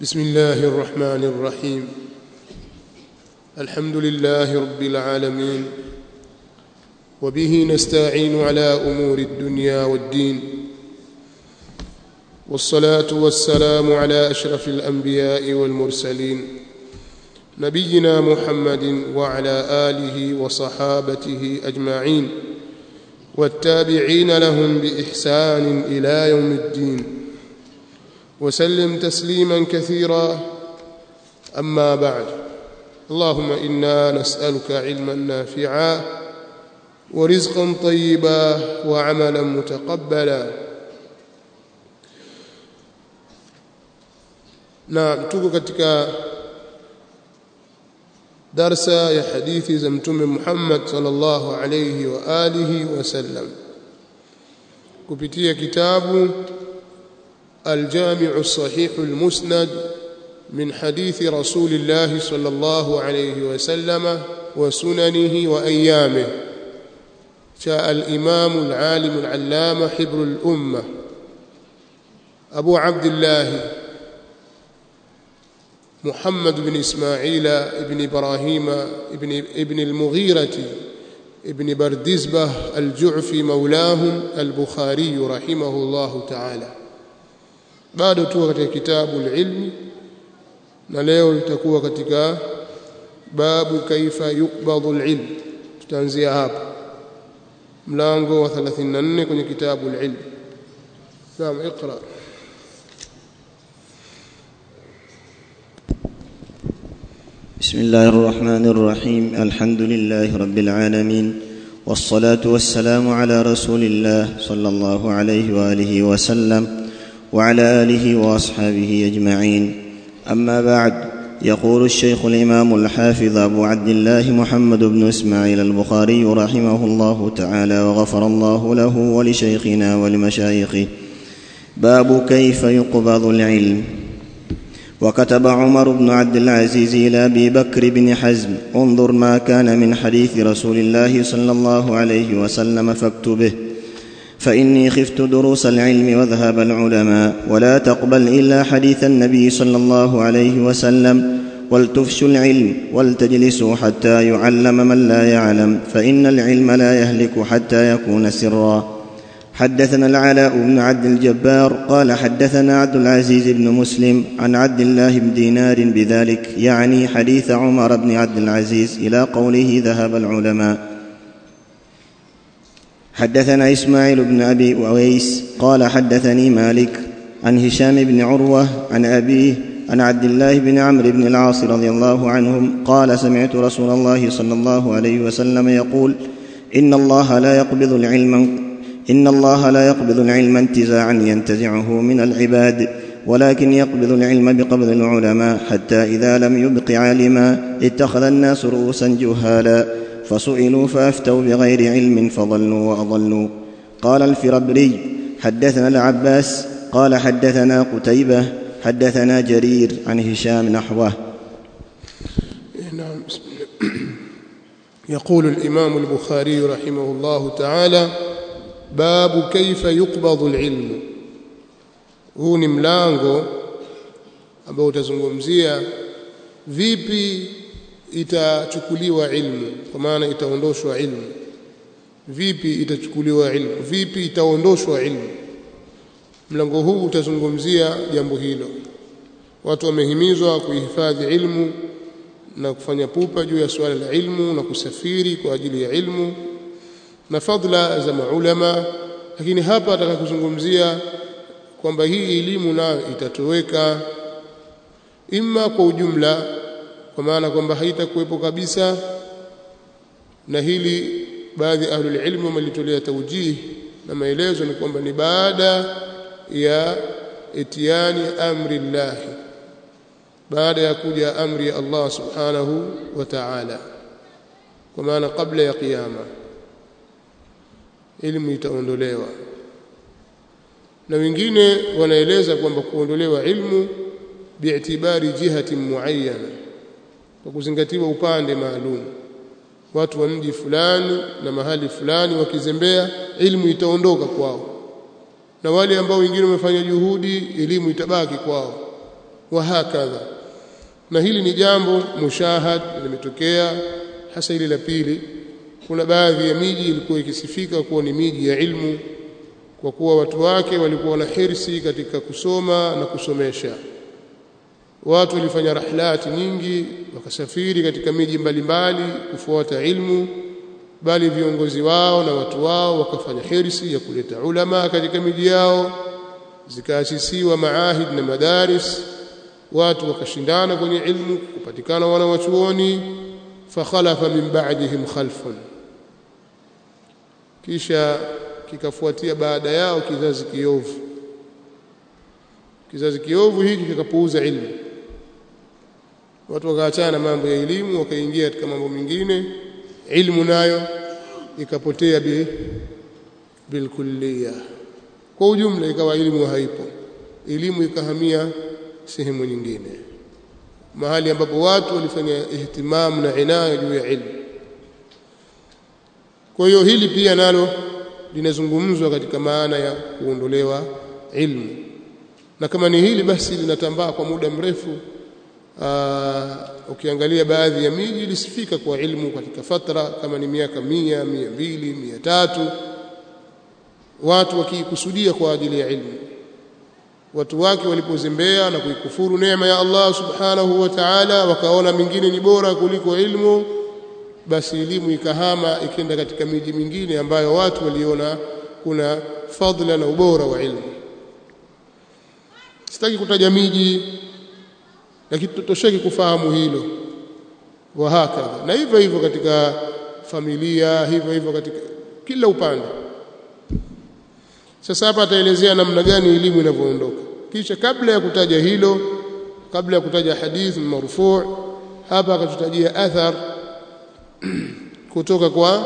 بسم الله الرحمن الرحيم الحمد لله رب العالمين وبه نستعين على امور الدنيا والدين والصلاه والسلام على اشرف الانبياء والمرسلين نبينا محمد وعلى اله وصحابته اجمعين والتابعين لهم باحسان الى يوم الدين وسلم تسليما كثيرا اما بعد اللهم انا نسالك علما نافعا ورزقا طيبا وعملا متقبلا na tuko katika darsa ya hadithi za mtume Muhammad sallallahu alayhi wa alihi wasallam kupitia kitabu الجامع الصحيح المسند من حديث رسول الله صلى الله عليه وسلم وسننه وأيامه جاء الإمام العالم العلامة حبر الأمة أبو عبد الله محمد بن إسماعيل بن إبراهيم ابن, ابن المغيرة ابن بردزبة الجعفي مولاهم البخاري رحمه الله تعالى bado tuko katika kitabu ilmi na leo itakuwa katika babu kaifa yukbadhu alilm tutaanzia hapa mlango wa 34 kwenye kitabu ilmi naam اقرا بسم الله الرحمن الرحيم الحمد لله رب العالمين والصلاه والسلام على رسول الله صلى الله عليه واله وسلم وعلى اله واصحابه اجمعين اما بعد يقول الشيخ الامام الحافظ ابو عبد الله محمد بن اسماعيل البخاري رحمه الله تعالى وغفر الله له ولشيخنا ولمشايخه باب كيف يقبض العلم وكتب عمر بن عبد العزيز الى ابي بكر بن حزم انظر ما كان من حديث رسول الله صلى الله عليه وسلم فاكتبه فاني خفت دروس العلم وذهب العلماء ولا تقبل الا حديث النبي صلى الله عليه وسلم ولتفشوا العلم ولتجلسوا حتى يعلم من لا يعلم فان العلم لا يهلك حتى يكون سرا حدثنا العلاء بن عبد الجبار قال حدثنا عبد العزيز بن مسلم عن عبد الله بن دينار بذلك يعني حديث عمر بن عبد العزيز الى قوله ذهب العلماء حدثنا اسماعيل بن ابي اويس قال حدثني مالك عن هشام بن عروه عن ابيه عن عبد الله بن عمرو بن العاص رضي الله عنهم قال سمعت رسول الله صلى الله عليه وسلم يقول ان الله لا يقبض العلم ان الله لا يقبض العلم انتزاعا ينتزعه من العباد ولكن يقبض العلم بقبض العلماء حتى اذا لم يبق عالما اتخذ الناس رؤوسا جهالا فسئلوا فافتوا بغير علم فضلوا واضلوا قال الفربري حدثنا العباس قال حدثنا قتيبه حدثنا جرير عن هشام نحوه نعم بسم الله. يقول الامام البخاري رحمه الله تعالى باب كيف يقبض العلم huu ni mlango ambao utazungumzia vipi itachukuliwa ilmu kwa maana itaondoshwa ilmu vipi itachukuliwa ilmu vipi itaondoshwa ilmu mlango huu utazungumzia jambo hilo watu wamehimizwa kuhifadhi ilmu na kufanya pupa juu ya suala la ilmu na kusafiri kwa ajili ya ilmu na fadla za maulama lakini hapa ataka kuzungumzia kwamba hii elimu nayo itatoweka imma kwa ujumla kwa maana kwamba haitakuwepo kabisa na hili baadhi ya ahlul ilmu wamelitolea taujihi na maelezo ni kwamba ni baada ya itiani amri llahi baada ya kuja amri ya Allah subhanahu wa ta'ala kwa maana kabla ya kiyama elimu itaondolewa na wengine wanaeleza kwamba kuondolewa ilmu biitibari jihati muayyana kwa kuzingatiwa upande maalum watu wa mji fulani na mahali fulani wakizembea ilmu itaondoka kwao na wale ambao wengine wamefanya juhudi elimu itabaki kwao wa hakadha na hili ni jambo mushahad limetokea hasa ile la pili kuna baadhi ya miji ilikuwa ikisifika kuwa ni miji ya ilmu kwa kuwa watu wake walikuwa na hirsi katika kusoma na kusomesha watu walifanya rahlati nyingi wakasafiri katika miji mbalimbali kufuata ilmu bali viongozi wao na watu wao wakafanya hirsi ya kuleta ulama katika miji yao zikaasisiwa maahid na madaris watu wakashindana kwenye ilmu kupatikana wanawachuoni fakhalafa min ba'dihim khalfun kisha kikafuatia baada yao kizazi kiovu kizazi kiovu hiki kikapuuza ilmu watu wakaachana na mambo ya elimu wakaingia katika mambo mengine ilmu nayo ikapotea bi bilkulliya kwa ujumla ikawa elimu haipo elimu ikahamia sehemu nyingine mahali ambapo watu walifanya ihtimamu na inaya juu ya ilmu kwa hiyo hili pia nalo linazungumzwa katika maana ya kuondolewa ilmu na kama ni hili basi linatambaa kwa muda mrefu aa, ukiangalia baadhi ya miji ilisifika kwa ilmu katika fatra kama ni miaka mia mia mbili mia tatu watu wakiikusudia kwa ajili ya ilmu watu wake walipozembea na kuikufuru neema ya Allah subhanahu wa ta'ala wakaona mingine ni bora kuliko ilmu basi elimu ikahama ikenda katika miji mingine ambayo watu waliona kuna fadhila na ubora wa ilmu sitaki kutaja miji lakini tutosheki kufahamu hilo wa hakadha na hivyo hivyo katika familia hivyo hivyo katika kila upande sasa hapa ataelezea namna gani elimu inavyoondoka kisha kabla ya kutaja hilo kabla ya kutaja hadith marfu' hapa akatutajia athar kutoka kwa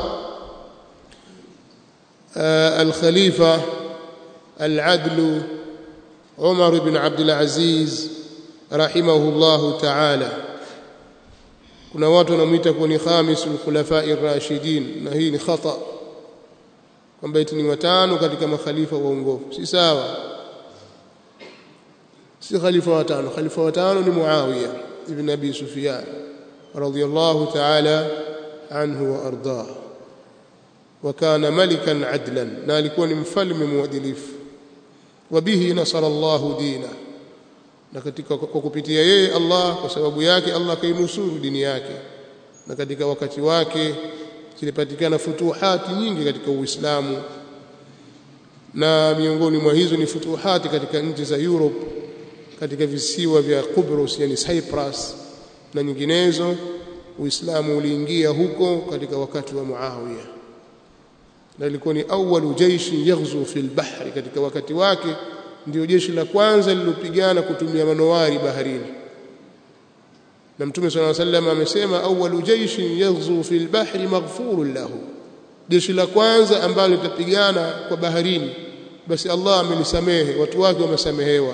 al-khalifa al-adl Umar ibn Abdul Aziz rahimahullahu ta'ala kuna watu wanamuita kuwa ni khamisul khulafai rashidin na hii ni khata kwamba eti ni watano katika makhalifa waongofu si sawa si khalifa watano khalifa watano ni Muawiya ibn Abi Sufyan radiyallahu ta'ala anhu wa ardah wa kana malikan adlan na alikuwa ni mfalme mwadilifu wa bihi nasara Allahu dina na katika kwa kupitia yeye Allah kwa sababu yake Allah kainusuru dini yake na katika wakati wake zilipatikana futuhati nyingi katika Uislamu na miongoni mwa hizo ni futuhati katika nchi za Europe katika visiwa vya Cyprus yani Cyprus na nyinginezo Uislamu uliingia huko katika wakati wa Muawiya na ilikuwa ni awalu jaishi yaghzu fil bahri katika wakati wake ndio jeshi la kwanza lilopigana kutumia manowari baharini na mtume swalla sallam amesema awalu jaishi yaghzu fil bahri maghfurun lahu jeshi la kwanza ambalo litapigana kwa baharini basi Allah amelisamehe watu wake wamesamehewa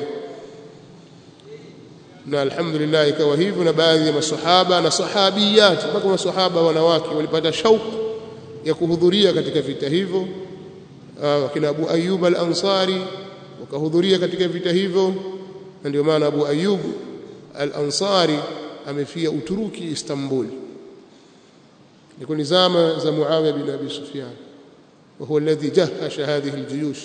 na alhamdulillah ikawa hivyo na baadhi ya masahaba na sahabiyat mpaka masahaba wanawake walipata shauku ya kuhudhuria katika vita hivyo wakina Abu Ayyub al-Ansari wakahudhuria katika vita hivyo na ndio maana Abu Ayyub al-Ansari amefia Uturuki Istanbul ilikuwa ni zama za Muawiya bin Abi Sufyan وهو الذي جهش هذه الجيوش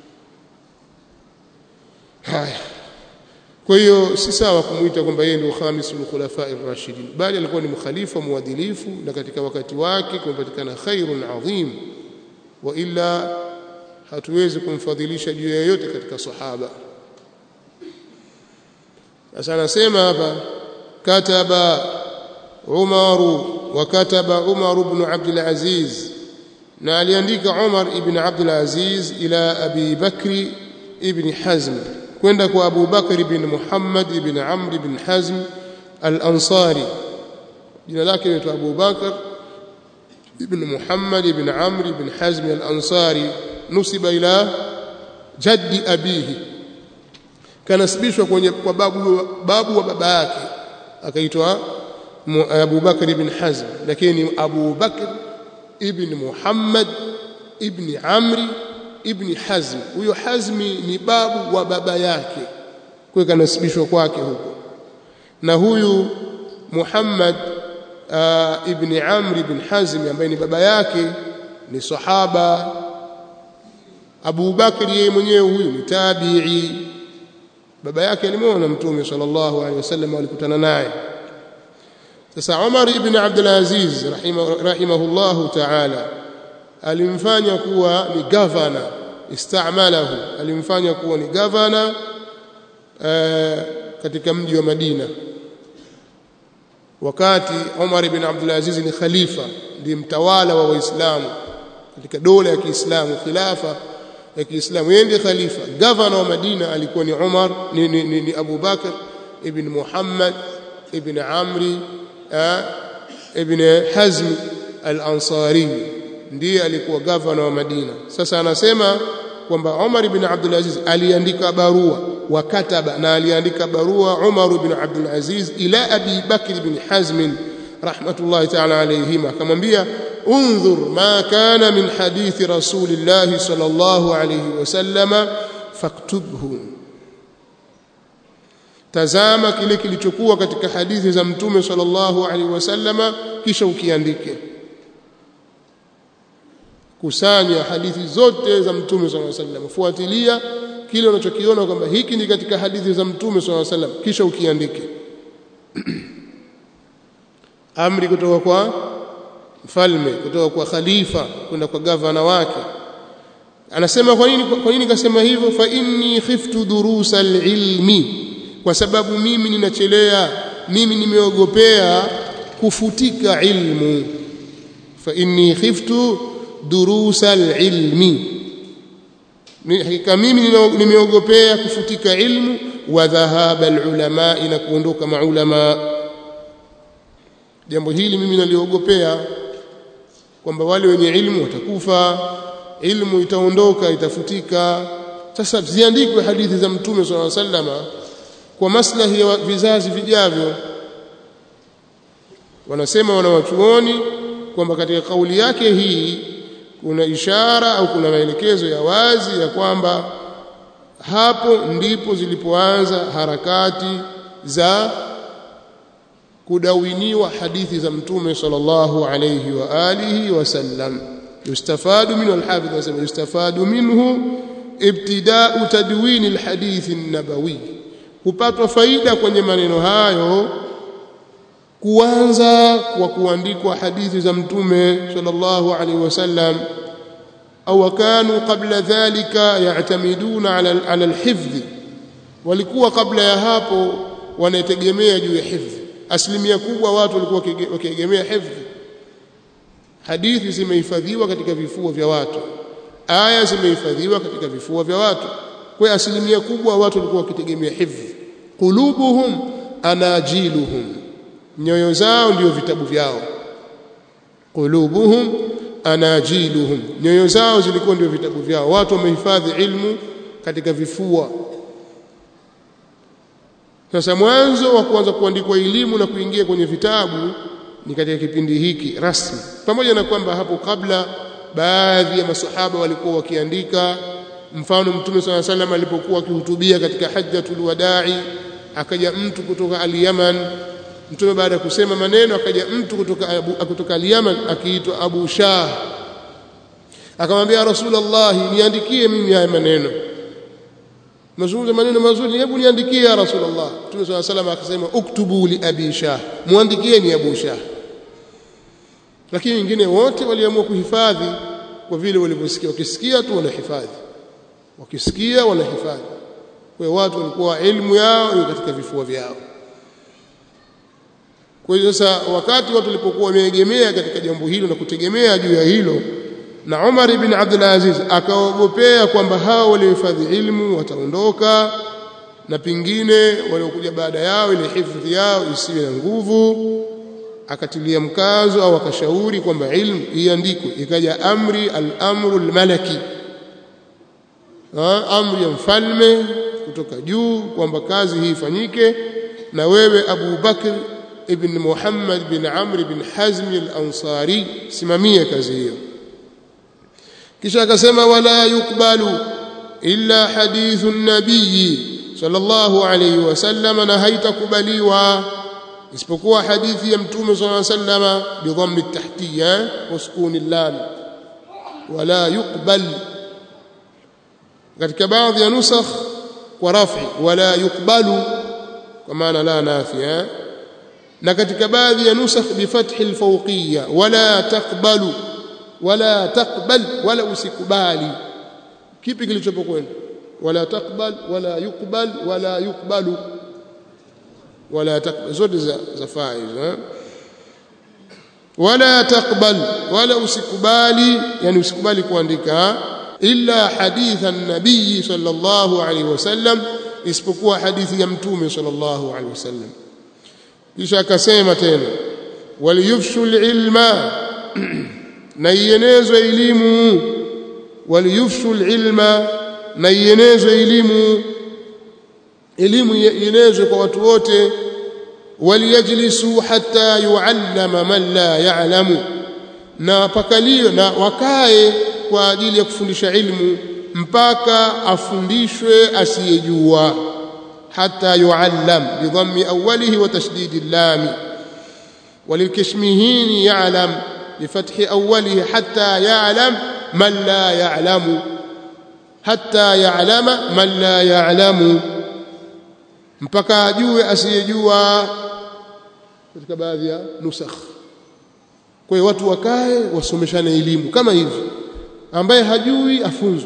haya kwa hiyo si sawa kumuita kwamba yeye ndio khamisul khulafa'ir rashidin bali alikuwa ni mkhalifa mwadilifu na katika wakati wake kumepatikana khairun adhim wa illa hatuwezi kumfadhilisha juu yoyote katika sahaba sasa anasema hapa kataba Umar wa kataba Umar ibn Abdul Aziz na aliandika Umar ibn Abdul Aziz ila Abi Bakri ibn Hazm kwenda kwa Abu Bakr ibn Muhammad ibn Amr ibn Hazm al-Ansari jina lake ni Abu Bakr ibn Muhammad ibn Amr ibn Hazm al-Ansari nusiba ila jaddi abihi kanasibishwa kwenye kwa babu babu wa baba yake akaitwa Abu Bakr ibn Hazm lakini Abu Bakr ibn Muhammad ibn Amri ibn Hazm huyo Hazmi ni babu wa baba yake kwa kanasibishwa kwake huko na huyu Muhammad uh, ibn Amr ibn Hazm ambaye ni baba yake ni sahaba Abu Bakr yeye mwenyewe huyu ni tabi'i baba yake alimuona mtume sallallahu alaihi wasallam alikutana naye sasa Umar ibn Abdul Aziz rahimahullahu ta'ala alimfanya kuwa ni governor istamalahu alimfanya kuwa ni governor uh, katika mji wa Madina wakati Umar ibn Abdul Aziz ni khalifa ndiye mtawala wa Waislamu katika dola ya Kiislamu khilafa ya Kiislamu yeye ndiye khalifa governor wa Madina alikuwa ni Umar ni, ni, ni, ni Abu Bakr ibn Muhammad ibn Amri ibn Hazm al-Ansari ndiye alikuwa governor wa Madina sasa anasema kwamba Umar ibn Abdul Aziz aliandika barua wakataba na aliandika barua Umar ibn Abdul Aziz ila Abi Bakr ibn Hazm rahmatullahi ta'ala alayhima akamwambia انظر ما كان من حديث رسول الله صلى الله عليه وسلم فاكتبه tazama kile kilichokuwa katika hadithi za mtume sallallahu alaihi wasallama kisha ukiandike kusanya hadithi zote za mtume sallallahu alaihi wasallam fuatilia kile unachokiona kwamba hiki ni katika hadithi za mtume sallallahu alaihi wasallam kisha ukiandike amri kutoka kwa mfalme kutoka kwa khalifa kwenda kwa gavana wake anasema kwa nini kwa nini kasema hivyo fa inni khiftu durusa alilmi kwa sababu mimi ninachelea mimi nimeogopea kufutika ilmu fa inni khiftu durusa alilmi hakika mimi nimeogopea kufutika ilmu wa dhahaba alulama na kuondoka maulama jambo hili mimi naliogopea kwamba wale wenye ilmu watakufa ilmu itaondoka itafutika sasa ziandikwe hadithi za mtume swalla sallama kwa maslahi ya vizazi vijavyo wanasema wanawachuoni kwamba katika kauli yake hii kuna ishara au kuna maelekezo ya wazi ya kwamba hapo ndipo zilipoanza harakati za kudawiniwa hadithi za mtume sallallahu alayhi wa alihi wasallam yustafadu minhu alhafidh anasema yustafadu minhu ibtida'u tadwin alhadith an-nabawi hupatwa faida kwenye maneno hayo kuanza kwa kuandikwa hadithi za mtume sallallahu alayhi wasallam au kanu qabla dhalika ya'tamiduna ala ala alhifdh walikuwa kabla ya hapo wanategemea juu ya hifdh asilimia kubwa watu walikuwa wakiegemea hifdh hadithi zimehifadhiwa katika vifua vya watu aya zimehifadhiwa katika vifua vya watu kwa asilimia kubwa watu walikuwa wakitegemea hifdh qulubuhum anajiluhum nyoyo zao ndio vitabu vyao qulubuhum anajiluhum nyoyo zao zilikuwa ndio vitabu vyao watu wamehifadhi ilmu katika vifua sasa mwanzo wa kuanza kuandikwa elimu na kuingia kwenye vitabu ni katika kipindi hiki rasmi pamoja na kwamba hapo kabla baadhi ya masahaba walikuwa wakiandika mfano mtume swalla salam alipokuwa akihutubia katika hajjatul wadai akaja mtu kutoka al-Yaman mtume baada ya kusema maneno akaja mtu kutoka abu, kutoka al-Yaman akiitwa Abu Shah akamwambia Rasulullah niandikie mimi haya maneno mazungumzo maneno mazuri hebu niandikie ya Rasulullah Mtume swalla salam akasema uktubu li Abi Shah muandikieni Abu Shah lakini wengine wote waliamua kuhifadhi kwa vile walivyosikia wakisikia tu wanahifadhi wakisikia wanahifadhi kwa hiyo watu walikuwa elimu yao ni katika vifua vyao kwa hiyo sasa wakati watu walipokuwa wameegemea katika jambo hilo na kutegemea juu ya hilo na Umar ibn Abdul Aziz akaogopea kwamba hao waliohifadhi ilmu wataondoka na pingine waliokuja baada yao ile hifadhi yao isiwe na nguvu akatilia mkazo au akashauri kwamba ilmu iandikwe ikaja amri al-amru al-malaki amri ya mfalme kutoka juu kwamba kazi hii ifanyike na wewe Abu Bakr ibn Muhammad bin Amr bin Hazm al-Ansari simamie kazi hiyo kisha akasema wala yukbalu illa hadithu nabii sallallahu alayhi wasallam na haitakubaliwa isipokuwa hadithi ya mtume sallallahu alayhi wasallam bidhammi at-tahtiyya wa sukuni lam wala yuqbal katika baadhi ya nusakh kwa rafi wala yuqbalu kwa maana la nafia na katika baadhi ya nusakh bi fathi al-fawqiyya wala taqbalu wala taqbal wala usikubali kipi kilichopo kwenu wala taqbal wala yuqbal wala yuqbalu wala taqbal zote za za faiz wala taqbal wala usikubali yani usikubali kuandika illa haditha an-nabii sallallahu alaihi wasallam isipokuwa hadithi ya mtume sallallahu alaihi wasallam kisha akasema tena waliyufshu ilma na ienezwe elimu waliyufshu ilma na ienezwe elimu elimu ienezwe kwa watu wote waliyajlisu hatta yuallama man la ya'lamu na pakalio na wakae kwa ajili ya kufundisha ilmu mpaka afundishwe asiyejua hatta yuallam bidhammi awwalihi wa tashdidi llami وللكشمهين يعلم بفتح أوله حتى يعلم من لا يعلم حتى يعلم من لا يعلم mpaka ajue asiyejua katika baadhi ya nusakh kwa hiyo watu wakae wasomeshane elimu kama hivi ambaye hajui afunzwe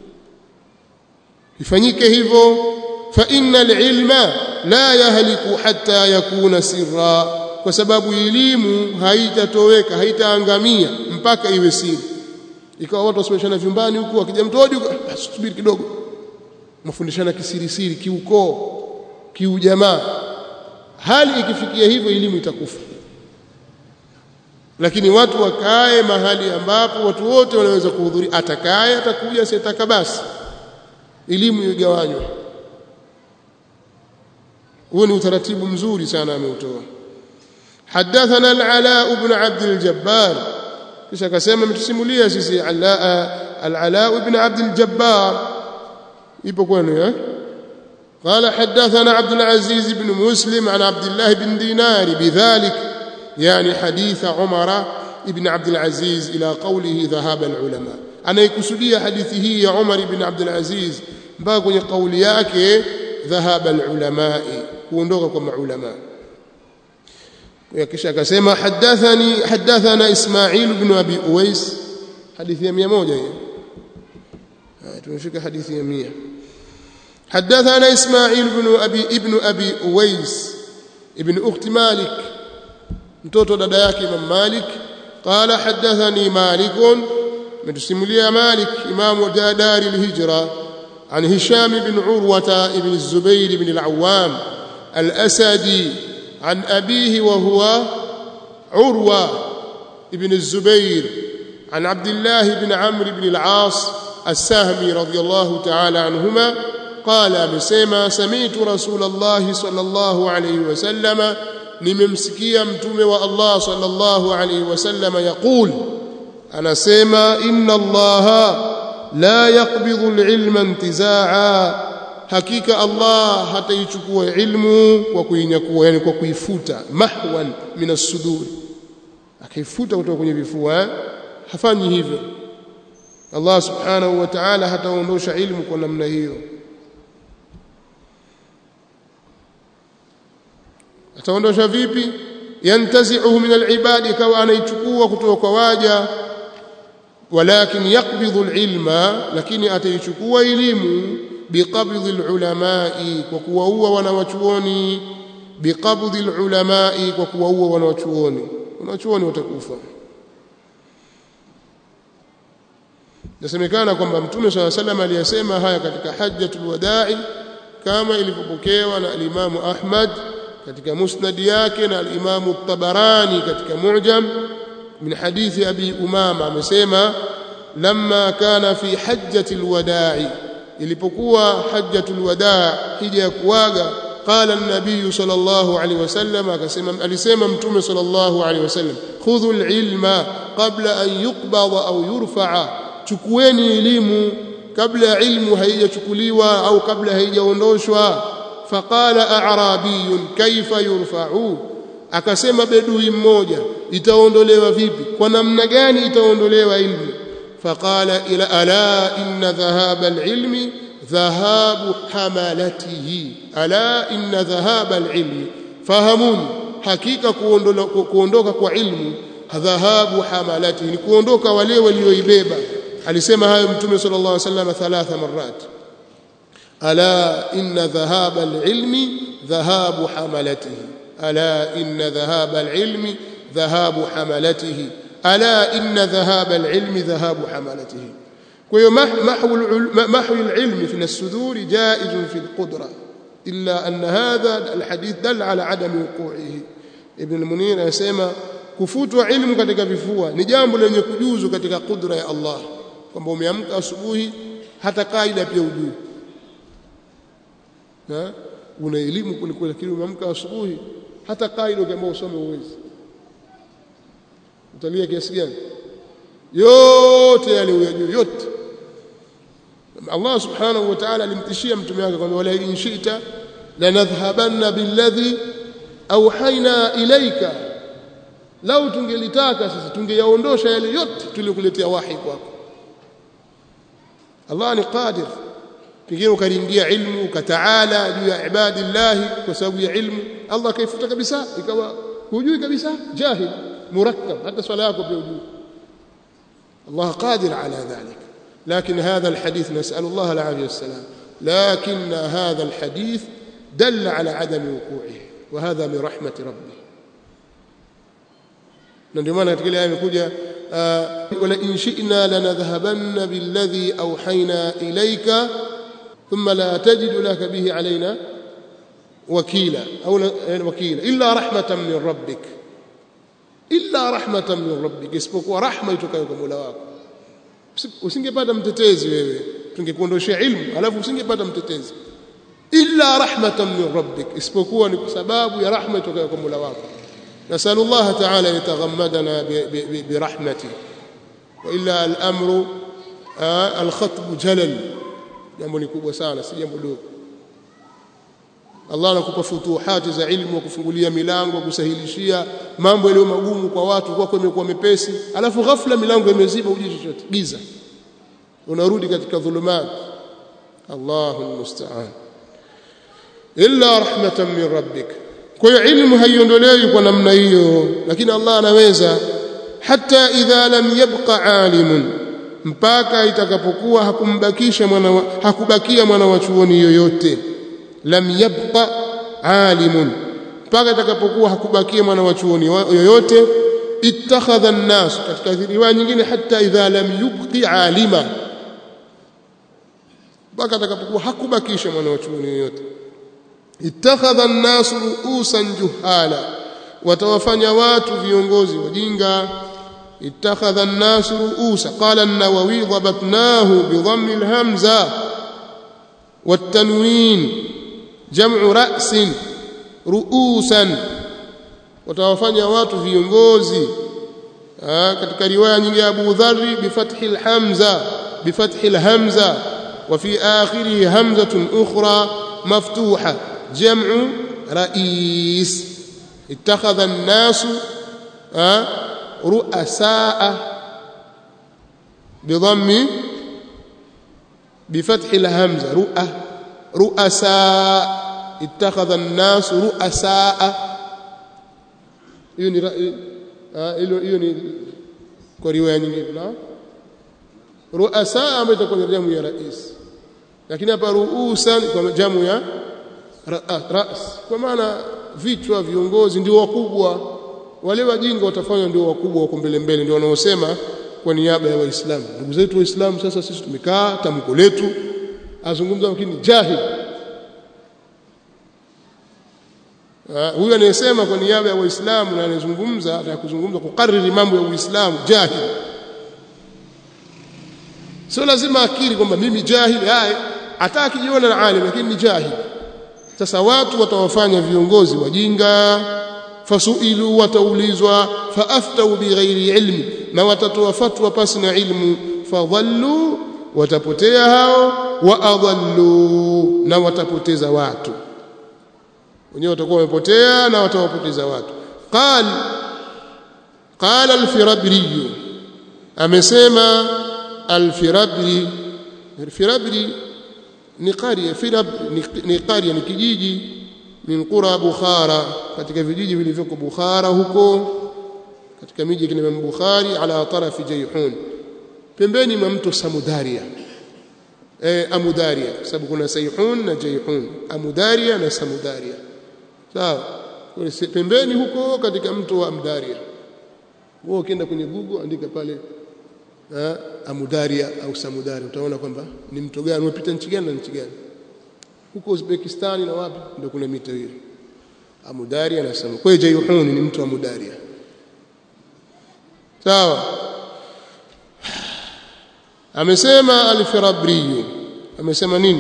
ifanyike hivyo fa innal ilma la yahliku hatta yakuna sirra kwa sababu elimu haitatoweka haitaangamia mpaka iwe siri ikawa watu wasomeshana vyumbani huku akija mtu hodi subiri kidogo mafundishana kisirisiri kiukoo kiujamaa hali ikifikia hivyo elimu itakufa lakini watu wakae mahali ambapo watu wote wanaweza kuhudhuria atakaye atakuja sitaka basi elimu igawanywe huo ni utaratibu mzuri sana ameutoa حدثنا العلاء بن عبد الجبار kisha akasema mtusimulia sisi al-Ala ibn Abd al-Jabbar ipo kwenu eh قال حدثنا عبد العزيز بن مسلم عن عبد الله بن دينار بذلك يعني حديث عمر ابن عبد العزيز إلى قوله ذهاب العلماء أنا يكسدي حديثه يا عمر بن عبد العزيز باقي قول yake ذهاب العلماء kuondoka kwa maulama kisha akasema hadathani hadathana Ismail ibn Abi Uwais hadithi ya 100 hiyo tumefika hadithi ya 100 حدثنا إسماعيل بن أبي ابن أبي أويس ابن أخت مالك mtoto dada yake Imam Malik qala hadathani Malik mtusimulia Malik imamu dari al-hijra عن هشام بن عروة بن الزبير بن العوام الأسدي عن أبيه وهو عروة بن الزبير عن عبد الله بن عمرو بن العاص السهمي رضي الله تعالى عنهما قال مسيما سمعت رسول الله صلى الله عليه وسلم nimemsikia mtume wa Allah sallallahu alayhi wasallam yaqul anasema inna allaha la yaqbidhu alilma intizaa hakika Allah hataichukua ilmu kwa kuinyakua yani kwa kuifuta mahwan min as-sudur akaifuta kutoka kwenye vifua hafanyi hivyo Allah subhanahu wa ta'ala hataondosha ilmu kwa namna hiyo ataondosha vipi yantazi'uhu min al-ibad ikawa anaichukua kutoka kwa waja walakin yaqbidhu al-ilma lakini ataichukua elimu biqabdhi al-ulamai kwa kuwaua wanawachuoni biqabdhi al-ulamai kwa kuwaua wanawachuoni wanawachuoni watakufa nasemekana kwamba mtume swalla sallam aliyasema haya katika hajjatul wada'i kama ilivyopokewa na al-Imam Ahmad katika musnad yake na al-Imam at-Tabarani katika Mu'jam min hadithi Abi Umama amesema lamma kana fi hajjatil wada'i ilipokuwa hajjatul wada' hija ya kuaga qala an-nabiy sallallahu alayhi wasallam akasema alisema mtume sallallahu alayhi wasallam khudhu al-ilma qabla an yuqbada au yurfa'a chukueni elimu kabla ya ilmu haijachukuliwa au kabla haijaondoshwa faqala a'rabiyun kaifa yurfa'u akasema bedui mmoja itaondolewa vipi kwa namna gani itaondolewa ilmu faqala ila ala inna dhahaba alilmi dhahabu hamalatihi ala inna dhahaba alilmi fahamuni hakika kuondoka kwa ilmu dhahabu hamalatihi ni kuondoka wale walioibeba alisema hayo mtume sallallahu alaihi wasallam thalatha marrat ala inna dhahaba alilmi dhahabu hamalatihi ala inna dhahaba alilmi dhahabu hamalatihi ala inna dhahaba alilmi dhahabu hamalatihi kwa hiyo mahwu alilmi fi as-sudur jaiz fi alqudra illa anna hadha alhadith dalla ala adam wuqu'ihi ibn al-munir anasema kufutwa ilmu katika vifua ni jambo lenye kujuzu katika kudra ya Allah kwamba umeamka asubuhi hata kaida pia ujui na una elimu kuliko lakini umeamka asubuhi hata kaida ukiambiwa usome uwezi utalia kiasi gani yote yale uyajui yote Allah subhanahu wa ta'ala alimtishia mtume wake kwamba wala in shi'ta lanadhhabanna billadhi auhaina ilaika lau tungelitaka sisi tungeyaondosha yale yote tuliokuletea wahi kwako Allah ni qadir pengine ukaringia ilmu ukataala juu ya ibadillahi kwa sababu ya ilmu Allah kaifuta kabisa ikawa hujui kabisa jahil murakkab hata swala yako pia hujui Allah qadir ala dhalik لكن هذا الحديث نسأل الله العافية والسلام لكن هذا الحديث دل على عدم وقوعه وهذا من رحمة ربه ndio maana katika ile aya imekuja wala in shi'na lanadhhabanna billadhi awhayna ilayka thumma la tajidu laka bihi alaina wakila au wakila illa rahmatan min rabbik illa rahmatan min rabbik isipokuwa rahma itokayo kwa Mola wako usingepata mtetezi wewe tungekuondoshia ilmu alafu usingepata mtetezi illa rahmatan min rabbik isipokuwa ni kwa sababu ya rahma itokayo kwa Mola wako نسأل الله تعالى أن يتغمدنا برحمته وإلا الأمر آه الخطب جلل jambo ni kubwa sana si jambo dogo Allah anakupa futuhati za ilmu kufungulia milango kusahilishia mambo yaliyo magumu kwa watu kwako imekuwa mepesi alafu ghafla milango imeziba uji chochote giza unarudi katika dhulumat Allahu almusta'an illa rahmatan min rabbika kwa hiyo ilmu haiondolewi kwa namna hiyo lakini Allah anaweza hata idha lam yabqa alimun mpaka itakapokuwa hakumbakisha mwana wa, hakubakia mwana wa chuoni yoyote lam yabqa alimun mpaka itakapokuwa hakubakia mwana wa chuoni yoyote ittakhadha an-nas katika riwaya nyingine hata idha lam yubqi alima mpaka itakapokuwa hakubakisha mwana wa chuoni yoyote ittakhadha an-nas ru'usan juhala watawafanya watu viongozi wajinga ittakhadha an-nas ru'usa qala an-nawawi dhabatnahu bi dhammi al-hamza wat-tanwin jam'u ra'sin ru'usan watawafanya watu viongozi katika riwaya nyingine ya Abu Dharr bi fathi al-hamza bi fathi al-hamza wa fi akhirih hamzatun ukhra maftuha جمع رئيس اتخذ الناس رؤساء بضم بفتح الهمزة رؤى رؤساء اتخذ الناس رؤساء hiyo ni hiyo ni kwa riwaya nyingine na ruasa ambayo itakuwa jamu ya rais lakini hapa ruusan kwa jamu ya ras kwa maana vichwa viongozi ndio wakubwa wale wajinga watafanywa ndio wakubwa wako mbele mbele ndio wanaosema kwa niaba ya waislamu ndugu zetu waislamu sasa sisi tumekaa tamko letu azungumza lakini jahil huyu anayesema kwa niaba ya waislamu na anayezungumza na kuzungumza kukariri mambo ya uislamu jahil sio lazima akiri kwamba mimi jahil haya hata akijiona na alim lakini ni jahil sasa watu watawafanya viongozi wajinga fasuilu wataulizwa faaftau bighairi ilmi na watatoa fatwa pasi na ilmu fadhallu watapotea hao wa adallu na watapoteza watu wenyewe watakuwa wamepotea na watawapoteza watu qal qala al-firabri amesema al-firabri al-firabri ni qaria firab ni qaria ni kijiji min qura bukhara katika vijiji vilivyoko bukhara huko katika miji kina Bukhari ala tarafi Jayhun pembeni mwa mto Samudaria eh Amudaria sababu kuna Sayhun na Jayhun Amudaria na Samudaria sawa pembeni huko katika mto wa Amdaria wewe ukienda kwenye Google andika pale ha, Amudaria au Samudaria utaona kwamba ni mto gani umepita nchi gani na nchi gani huko Uzbekistani na wapi ndio kuna mito hiyo Amudaria na Samu kwa hiyo Jayhun ni mto wa Amudaria sawa amesema al-Firabri amesema nini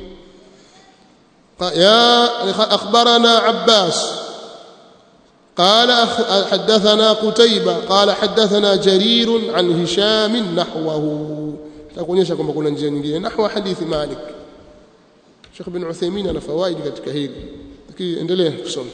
ya akhbarana Abbas قال حدثنا قتيبة قال حدثنا جرير عن هشام نحوه تكونيشا kwamba kuna njia nyingine nahwa hadithi Malik Sheikh bin Uthaymeen ana fawaidi katika hili lakini endelea kusoma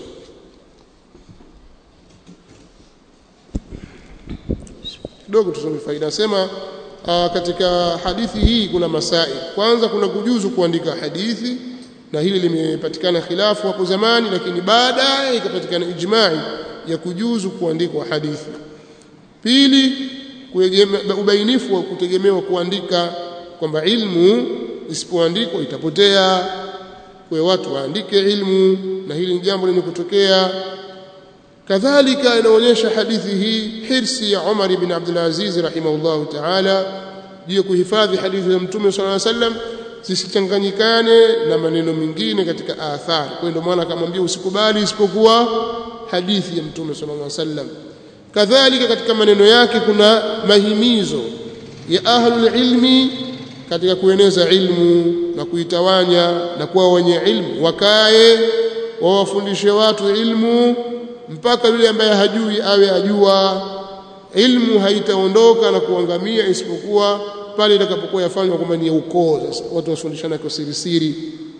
kidogo tusome faida nasema katika hadithi hii kuna masai kwanza kuna kujuzu kuandika hadithi na hili limepatikana khilafu hapo zamani lakini baadaye ikapatikana ijma'i ya kujuzu kuandikwa hadithi pili ubainifu wa kutegemewa kuandika kwamba ilmu isipoandikwa itapotea kwa watu waandike ilmu na hili ni jambo lenye kutokea kadhalika inaonyesha hadithi hii hirsi ya Umar ibn Abdul Aziz rahimahullahu ta'ala juu ya kuhifadhi hadithi za Mtume sallallahu alaihi wasallam zisichanganyikane na maneno mengine katika athari. Kwa ndio maana akamwambia usikubali isipokuwa hadithi ya Mtume sallallahu alaihi wasallam. Kadhalika katika maneno yake kuna mahimizo ya ahlul ilmi katika kueneza ilmu na kuitawanya na kuwa wenye ilmu, wakae wawafundishe watu ilmu mpaka yule ambaye hajui awe ajua. Ilmu haitaondoka na kuangamia isipokuwa pale itakapokuwa yafanywa kwamba ni ukoo. Sasa watu wasundishana kwa siri siri.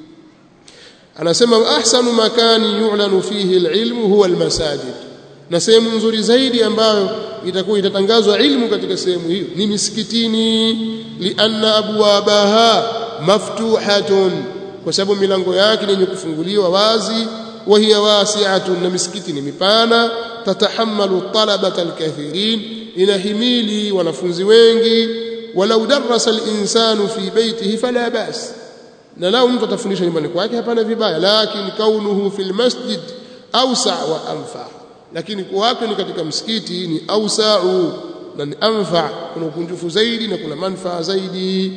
Anasema ahsanu makani yu'lanu fihi alilmu huwa almasajid, na sehemu nzuri zaidi ambayo itakuwa itatangazwa ilmu katika sehemu hiyo ni misikitini, lianna abwabaha maftuhatun, kwa sababu milango yake ni yenye kufunguliwa wazi وهي واسعة نمسكتي مبانا تتحمل الطلبة الكثيرين inahimili wanafunzi wengi walau darasa al-insanu fi baytihi fala bas na lau mtu atafundisha nyumbani kwake hapana vibaya lakini kaunuhu fil masjid awsa wa anfa lakini kuwake ni katika msikiti ni awsa'u na ni anfa kuna ukunjufu zaidi na kuna manufaa zaidi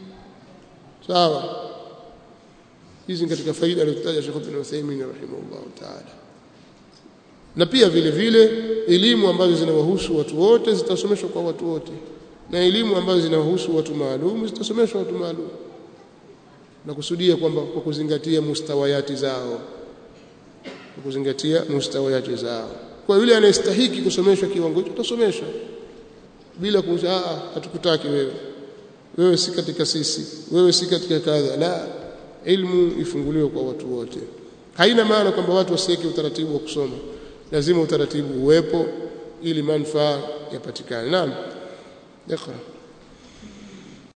sawa hizi katika faida alizotaja Sheikh Ibn Uthaymeen rahimahullah ta'ala na pia vile vile elimu ambazo zinawahusu watu wote zitasomeshwa kwa watu wote na elimu ambazo zinawahusu watu maalum zitasomeshwa watu maalum na kusudia kwamba kwa kuzingatia mustawayati zao kwa kuzingatia mustawayati zao kwa yule anayestahiki kusomeshwa kiwango hicho utasomeshwa bila kusha a hatukutaki wewe wewe si katika sisi wewe si katika kadha la ilmu ifunguliwe kwa watu wote haina maana kwamba watu wasiweke utaratibu wa kusoma lazima utaratibu uwepo ili manufaa yapatikane naam iqra